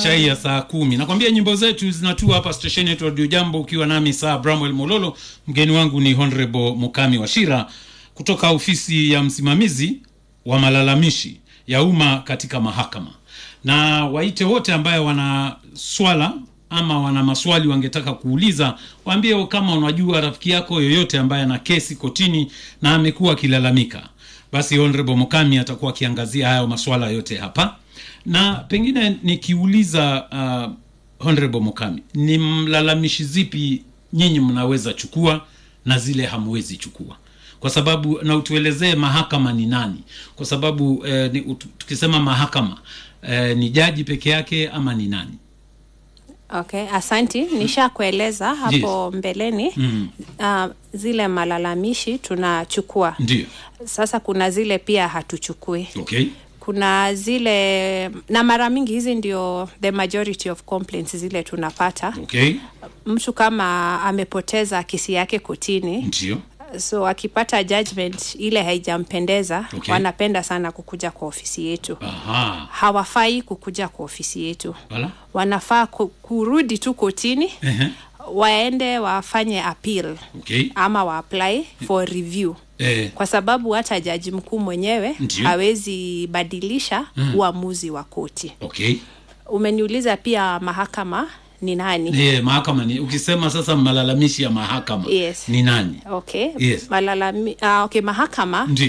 chai ya saa kumi nakwambia nyimbo zetu zinatua hapa stesheni yetu radio jambo ukiwa nami saa bramwel mololo mgeni wangu ni honorable mukami washira kutoka ofisi ya msimamizi wa malalamishi ya umma katika mahakama na waite wote ambaye wana swala ama wana maswali wangetaka kuuliza waambie kama unajua rafiki yako yoyote ambaye ana kesi kotini na amekuwa akilalamika basi honorable mukami atakuwa akiangazia hayo maswala yote hapa na pengine nikiuliza uh, honorable mukami ni mlalamishi zipi nyinyi mnaweza chukua na zile hamwezi chukua kwa sababu na utuelezee mahakama ni nani kwa sababu eh, ni, ut, tukisema mahakama eh, ni jaji peke yake ama ni nani okay asanti nishakueleza hapo mbeleni mm. uh, zile malalamishi tunachukua ndio sasa kuna zile pia hatuchukui okay kuna zile na mara mingi hizi ndio the majority of complaints zile tunapata okay mtu kama amepoteza kesi yake kotini ndio so akipata judgment ile haijampendeza Okay. wanapenda sana kukuja kwa ofisi yetu aha hawafai kukuja kwa ofisi yetu wala wanafaa ku, kurudi tu kotini Ehe. waende wafanye appeal okay ama waapply for review eh, kwa sababu hata jaji mkuu mwenyewe Ndiyo. hawezi badilisha mm. uamuzi wa koti okay umeniuliza pia mahakama ni nani eh, mahakama ni ukisema sasa malalamishi ya mahakama Yes. ni nani okay Yes. Malalami, uh, okay mahakama Ndiyo.